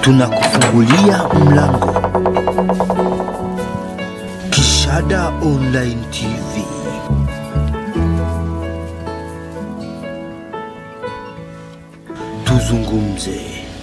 tunakufungulia mlango. Kishada Online TV. Tuzungumze.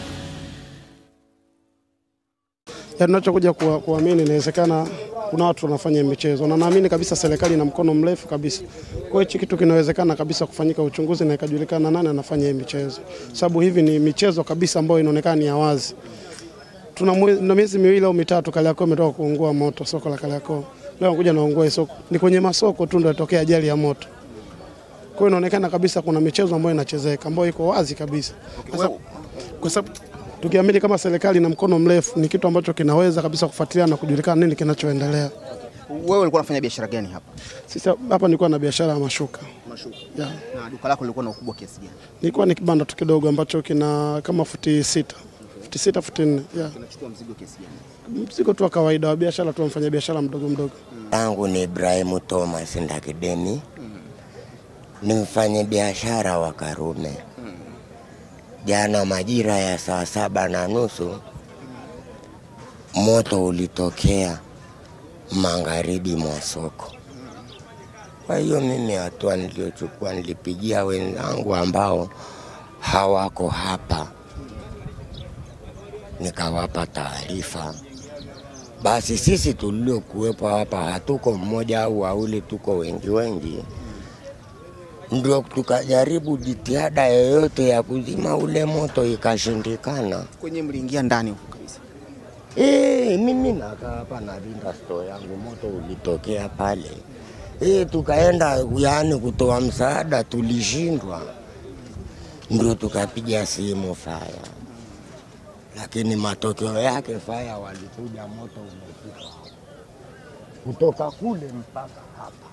Ya tunachokuja kuwa- kuamini inawezekana kuna watu wanafanya michezo na naamini kabisa serikali ina mkono mrefu kabisa. Kwa hiyo hichi kitu kinawezekana kabisa kufanyika uchunguzi na ikajulikana nani anafanya hii michezo, sababu hivi ni michezo kabisa ambayo inaonekana ni ya wazi. Tuna mwe- na miezi miwili au mitatu Kariakoo imetoka kuungua moto, soko la Kariakoo leo nakuja naungua hii soko, ni kwenye masoko tu ndio itokea ajali ya moto. Kwa hiyo inaonekana kabisa kuna michezo ambayo inachezeka ambayo iko wazi kabisa. Sasa, kwa sababu tukiamini kama serikali na mkono mrefu ni kitu ambacho kinaweza kabisa kufuatilia na kujulikana nini kinachoendelea. Wewe ulikuwa unafanya biashara gani hapa? Sisi hapa nilikuwa na biashara ya mashuka Mashuka. yeah. Na duka lako lilikuwa na ukubwa kiasi gani? Nilikuwa ni kibanda tu kidogo ambacho kina kama futi sita futi sita futi nne yeah. Unachukua mzigo kiasi gani? Mzigo tu wa kawaida wa biashara tu, mfanya biashara mdogo mdogo. yangu ni Ibrahimu Thomas Ndakidemi, ni mfanya biashara wa Karume. Jana majira ya saa saba na nusu moto ulitokea magharibi mwa soko. Kwa hiyo mimi hatua niliyochukua, nilipigia wenzangu ambao hawako hapa, nikawapa taarifa basi sisi tuliokuwepo hapa hatuko mmoja au wawili, tuko wengi wengi, ndio tukajaribu jitihada yoyote ya kuzima ule moto ikashindikana. Kwenye mliingia ndani huko kabisa. E, mimi nakaa hapa na rinda store yangu, moto ulitokea pale. E, tukaenda yaani kutoa msaada, tulishindwa, ndio tukapiga simu faya, lakini matokeo yake faya walikuja, moto umefika hapa. kutoka kule mpaka hapa.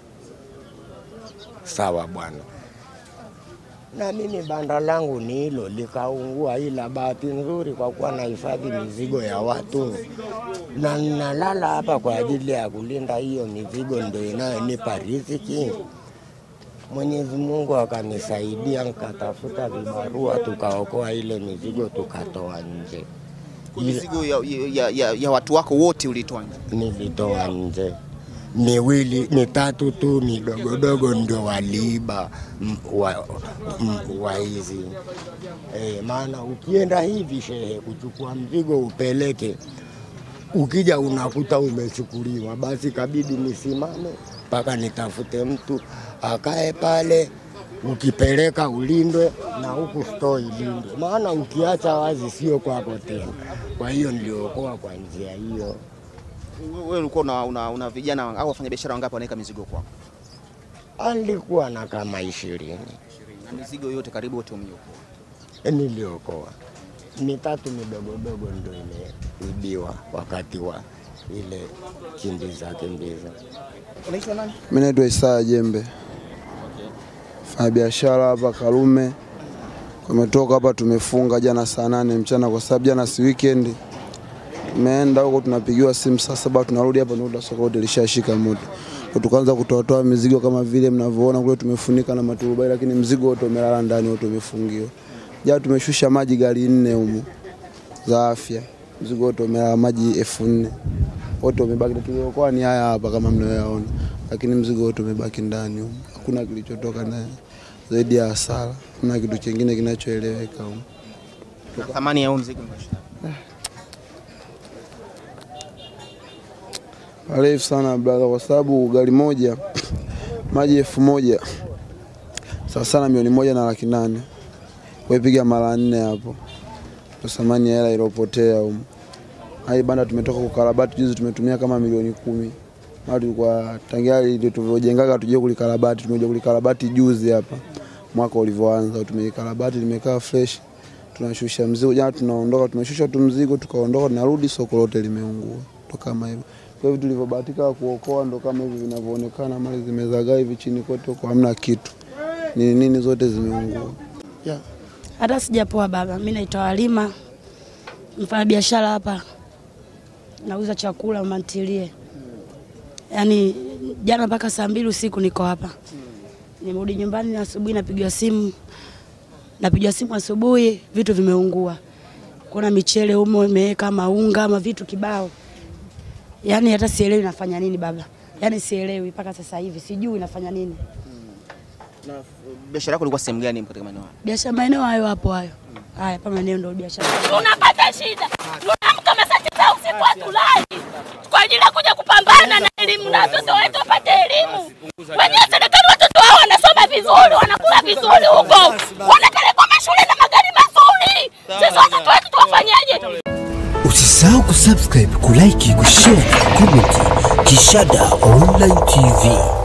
Sawa bwana na mimi banda langu ni hilo likaungua, ila bahati nzuri kwa kuwa nahifadhi mizigo ya watu na ninalala hapa kwa ajili ya kulinda hiyo mizigo, ndio inayonipa riziki. Mwenyezi Mungu akanisaidia, nikatafuta vibarua, tukaokoa ile mizigo, tukatoa nje. Kwa mizigo ya, ya, ya, ya watu wako wote ulitoa nje. Nilitoa nje miwili mitatu tu midogodogo ndio waliiba m- wa, m- wa hizi e, maana ukienda hivi shehe kuchukua mzigo upeleke, ukija unakuta umechukuliwa, basi kabidi nisimame mpaka nitafute mtu akae pale, ukipeleka ulindwe na huku store ilindwe, maana ukiacha wazi sio kwako tena. Kwa hiyo niliokoa kwa njia hiyo. Wewe ulikuwa una, una, una vijana au wafanyabiashara wangapi wanaweka mizigo kwako? alikuwa na kama ishirini Na mizigo yote karibu wote umeiokoa. niliokoa mitatu midogodogo ndo imeibiwa wakati wa ile kimbiza kimbiza. Unaitwa nani? Mimi naitwa Isaya Jembe, fanya biashara hapa Karume. Tumetoka hapa tumefunga jana saa nane mchana, kwa sababu jana si weekend. Tumeenda huko tunapigiwa simu saa saba, tunarudi hapa tunakuta soko lote lishashika moto. Kwa tukaanza kutoatoa mizigo kama vile mnavyoona kule, tumefunika na maturubai, lakini mzigo wote umelala ndani, wote umefungiwa. Jana tumeshusha maji gari nne humu za afya, mzigo wote umelala maji elfu nne wote umebaki. Tuliokoa ni haya hapa kama mnayoyaona, lakini mzigo wote umebaki ndani humu. Hakuna kilichotoka naye zaidi ya hasara, hakuna kitu kingine kinachoeleweka humu. Na thamani ya huo mzigo ni shilingi Refu sana brother, kwa sababu gari moja maji elfu moja sawa sana milioni moja na laki nane wepiga mara nne hapo, ndo thamani ya hela iliyopotea humu. Hai banda tumetoka kukarabati juzi, tumetumia kama milioni kumi. Mara tulikuwa tangia ndio tulivyojengaga tuje kulikarabati, tumekuja kulikarabati juzi hapa mwaka ulivyoanza, tumeikarabati limekaa fresh, tunashusha mzigo. Jana tunaondoka, tumeshusha tu mzigo tukaondoka, tunarudi soko lote limeungua, ndo kama hivyo. Kwa hivyo tulivyobahatika kuokoa ndo kama hivi vinavyoonekana, mali zimezagaa hivi chini kote huko, hamna kitu, nini nini zote zimeungua. Yeah. Hata sijapoa baba, mi naitwa Halima, mfanya biashara hapa, nauza chakula mantilie. Yaani jana mpaka saa mbili usiku niko hapa, nimerudi nyumbani asubuhi, napigiwa simu, napigiwa simu asubuhi, vitu vimeungua. kuna michele humo imeweka maunga ama vitu kibao, yaani hata sielewi nafanya nini baba, yaani sielewi mpaka sasa hivi, sijui nafanya nini. Na biashara yako ilikuwa sehemu gani katika maeneo haya? Biashara maeneo hayo hapo hayo haya, pa maeneo ndio biashara. tunapata shida, tunaamka masaa tisa ya usiku hatulali kwa ajili ya kuja kupambana na elimu na watoto wetu wapate elimu. Wenyewe serikali watoto wao wanasoma vizuri, wanakula vizuri huko, wanapelekwa mashule na magari mazuri. Sasa watoto wetu tuwafanyaje? Usisahau kusubscribe, kulike, kushare, comment Kishada Online TV.